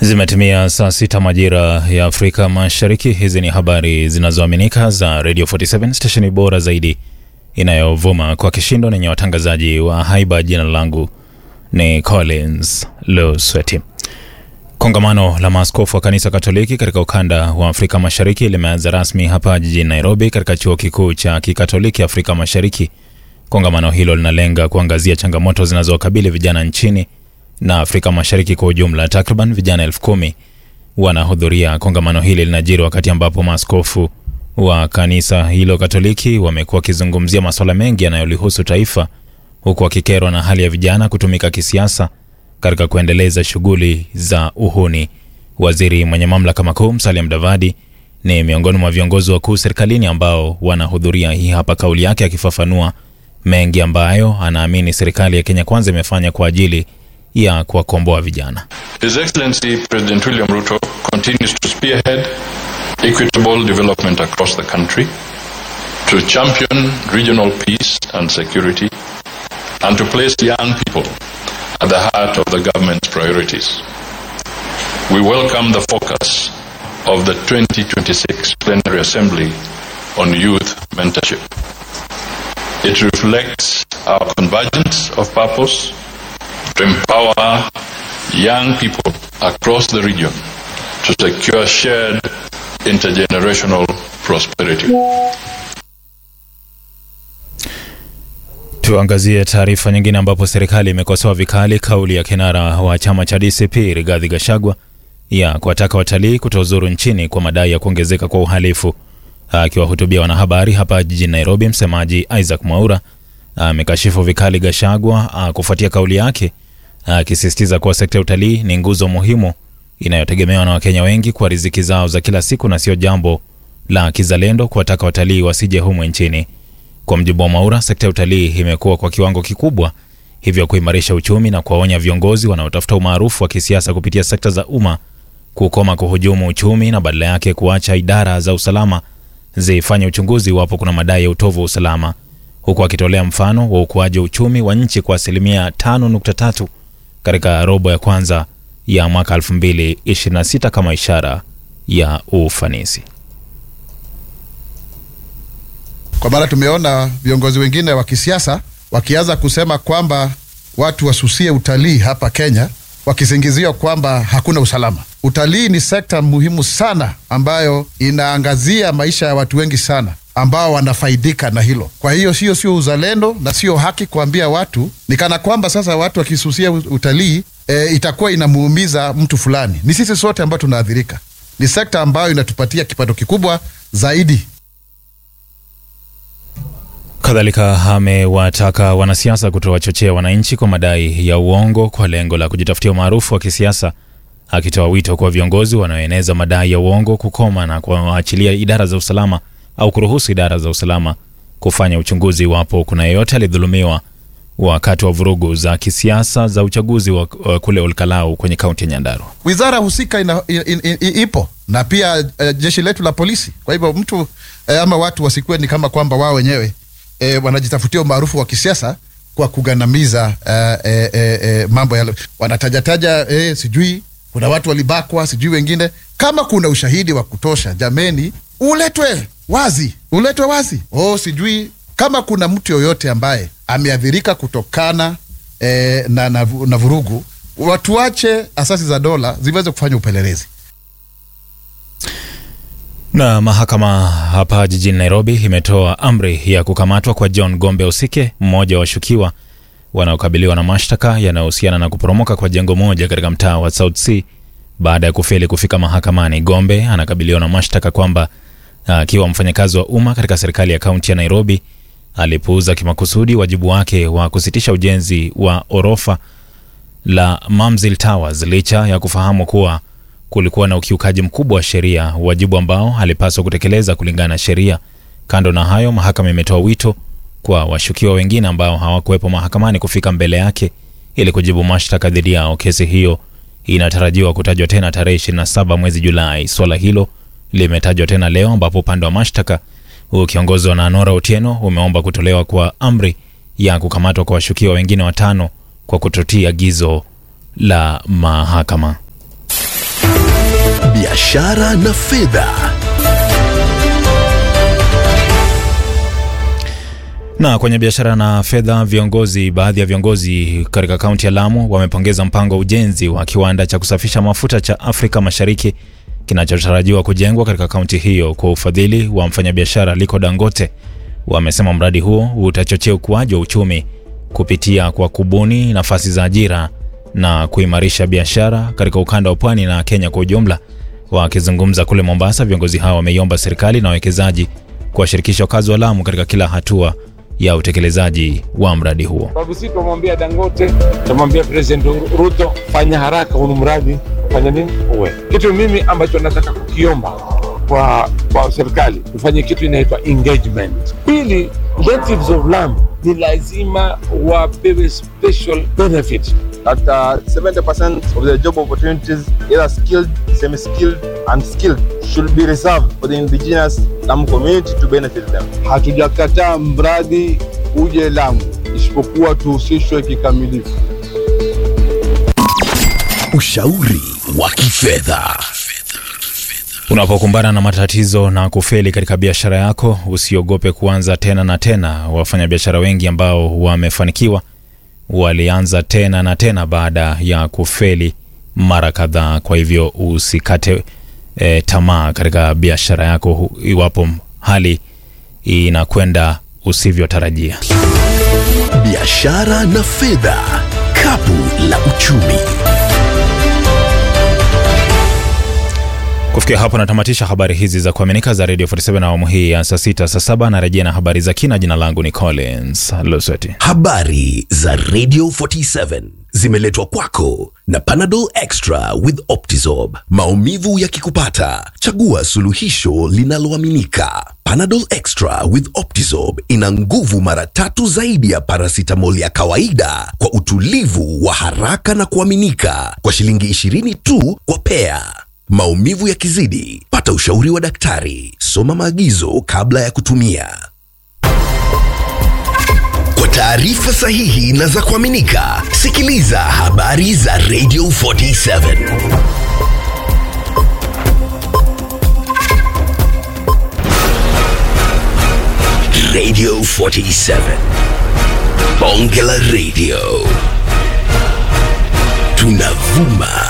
Zimetimia saa sita majira ya Afrika Mashariki. Hizi ni habari zinazoaminika za Radio 47 stesheni bora zaidi inayovuma kwa kishindo nenye watangazaji wa haiba. Jina langu ni Collins Losweti. Kongamano la maaskofu wa kanisa Katoliki katika ukanda wa Afrika Mashariki limeanza rasmi hapa jijini Nairobi, katika chuo kikuu cha kikatoliki Afrika Mashariki. Kongamano hilo linalenga kuangazia changamoto zinazowakabili vijana nchini na Afrika Mashariki kwa ujumla. Takriban vijana elfu kumi wanahudhuria kongamano hili. Linajiri wakati ambapo maaskofu wa kanisa hilo Katoliki wamekuwa wakizungumzia masuala mengi yanayolihusu taifa, huku wakikerwa na hali ya vijana kutumika kisiasa katika kuendeleza shughuli za uhuni. Waziri mwenye mamlaka makuu Musalia Mudavadi ni miongoni mwa viongozi wakuu serikalini ambao wanahudhuria. Hii hapa kauli yake akifafanua mengi ambayo anaamini serikali ya Kenya Kwanza imefanya kwa ajili ya kuwakomboa vijana. His Excellency President William Ruto continues to spearhead equitable development across the country, to champion regional peace and security, and to place young people at the heart of the government's priorities. We welcome the focus of the 2026 Plenary Assembly on youth mentorship. It reflects our convergence of purpose to empower young people across the region to secure shared intergenerational prosperity. Tuangazie taarifa nyingine ambapo serikali imekosoa vikali kauli ya kinara wa chama cha DCP Rigathi Gachagua ya kuwataka watalii kutozuru nchini kwa madai ya kuongezeka kwa uhalifu. Akiwahutubia wanahabari hapa jijini Nairobi, msemaji Isaac Mwaura amekashifu vikali Gachagua kufuatia kauli yake, akisisitiza kuwa sekta ya utalii ni nguzo muhimu inayotegemewa na Wakenya wengi kwa riziki zao za kila siku na sio jambo la kizalendo kuwataka watalii wasije humu nchini. Kwa mjibu wa Mwaura, sekta ya utalii imekuwa kwa kiwango kikubwa, hivyo kuimarisha uchumi na kuwaonya viongozi wanaotafuta umaarufu wa kisiasa kupitia sekta za umma kukoma kuhujumu uchumi na badala yake kuacha idara za usalama zifanye uchunguzi iwapo kuna madai ya utovu wa usalama, huku akitolea mfano wa ukuaji wa uchumi wa nchi kwa asilimia 5.3 katika robo ya kwanza ya mwaka 2026 kama ishara ya ufanisi. Kwa maana tumeona viongozi wengine wa kisiasa wakianza kusema kwamba watu wasusie utalii hapa Kenya, wakisingizia kwamba hakuna usalama. Utalii ni sekta muhimu sana ambayo inaangazia maisha ya watu wengi sana ambao wanafaidika na hilo. Kwa hiyo sio sio uzalendo na sio haki kuambia watu ni kana kwamba sasa watu wakisusia utalii e, itakuwa inamuumiza mtu fulani. Ni sisi sote ambao tunaathirika. Ni sekta ambayo inatupatia kipato kikubwa zaidi. Kadhalika amewataka wanasiasa kutowachochea wananchi kwa madai ya uongo kwa lengo la kujitafutia umaarufu wa kisiasa, akitoa wito kwa viongozi wanaoeneza madai ya uongo kukoma na kuwaachilia idara za usalama au kuruhusu idara za usalama kufanya uchunguzi iwapo kuna yeyote alidhulumiwa wakati wa vurugu za kisiasa za uchaguzi wa kule Olkalau kwenye kaunti ya Nyandarua. Wizara husika ina, in, in, in, ipo na pia uh, jeshi letu la polisi. Kwa hivyo mtu uh, ama watu wasikuwe ni kama kwamba wao wenyewe E, wanajitafutia umaarufu wa kisiasa kwa kugandamiza uh, e, e, e, mambo yale wanatajataja, e, sijui kuna watu walibakwa, sijui wengine. Kama kuna ushahidi wa kutosha, jameni, uletwe wazi, uletwe wazi. Oh, sijui kama kuna mtu yoyote ambaye ameathirika kutokana e, na, na, na vurugu, watuache asasi za dola ziweze kufanya upelelezi. Na mahakama hapa jijini Nairobi imetoa amri ya kukamatwa kwa John Gombe Osike, mmoja wa washukiwa wanaokabiliwa na mashtaka yanayohusiana na kuporomoka kwa jengo moja katika mtaa wa South C baada ya kufeli kufika mahakamani. Gombe anakabiliwa na mashtaka kwamba akiwa mfanyakazi wa umma katika serikali ya kaunti ya Nairobi alipuuza kimakusudi wajibu wake wa kusitisha ujenzi wa orofa la Mamzil Towers licha ya kufahamu kuwa kulikuwa na ukiukaji mkubwa wa sheria, wajibu ambao alipaswa kutekeleza kulingana na sheria. Kando na hayo, mahakama imetoa wito kwa washukiwa wengine ambao hawakuwepo mahakamani kufika mbele yake ili kujibu mashtaka dhidi yao. Kesi hiyo inatarajiwa kutajwa tena tarehe 27 mwezi Julai. Swala hilo limetajwa tena leo, ambapo upande wa mashtaka ukiongozwa na Nora Otieno umeomba kutolewa kwa amri ya kukamatwa kwa washukiwa wengine watano kwa kutotii agizo la mahakama. biashara na fedha. Na kwenye biashara na fedha, viongozi baadhi ya viongozi katika kaunti ya Lamu wamepongeza mpango wa ujenzi wa kiwanda cha kusafisha mafuta cha Afrika Mashariki kinachotarajiwa kujengwa katika kaunti hiyo kwa ufadhili wa mfanyabiashara Aliko Dangote. Wamesema mradi huo utachochea ukuaji wa uchumi kupitia kwa kubuni nafasi za ajira na kuimarisha biashara katika ukanda wa pwani na Kenya kwa ujumla. Wakizungumza kule Mombasa, viongozi hao wameiomba serikali na wawekezaji kuwashirikisha wakazi wa Lamu katika kila hatua ya utekelezaji wa mradi huo. sababu sisi tumwambia Dangote, tumwambia President Ruto, fanya haraka huu mradi, fanya nini uwe kitu. Mimi ambacho nataka kukiomba kwa, kwa serikali tufanye kitu inaitwa engagement. Pili, natives of Lamu ni lazima wapewe special benefit that uh, 70% of the job opportunities, either skilled, semi-skilled, and skilled, should be reserved for the indigenous Lamu community to benefit them. Hatujakataa mradi uje Lamu, isipokuwa tuhusishwe kikamilifu. Ushauri wa kifedha. Unapokumbana na matatizo na kufeli katika biashara yako, usiogope kuanza tena na tena. Wafanyabiashara wengi ambao wamefanikiwa walianza tena na tena baada ya kufeli mara kadhaa. Kwa hivyo usikate e, tamaa katika biashara yako hu- iwapo hali inakwenda usivyotarajia. Biashara na fedha. Kapu la uchumi. Kufikia hapo natamatisha habari hizi za kuaminika za Radio 47 na awamu hii ya saa sita saa saba narejea na habari za kina. Jina langu ni Collins Losweti. Habari za Radio 47 zimeletwa kwako na Panadol Extra with Optizorb. Maumivu yakikupata, chagua suluhisho linaloaminika. Panadol Extra with Optizorb ina nguvu mara tatu zaidi ya paracetamol ya kawaida kwa utulivu wa haraka na kuaminika kwa shilingi 20 tu kwa pea. Maumivu yakizidi, pata ushauri wa daktari. Soma maagizo kabla ya kutumia. Kwa taarifa sahihi na za kuaminika, sikiliza habari za Radio 47. Radio 47. Bonge la Radio. Tunavuma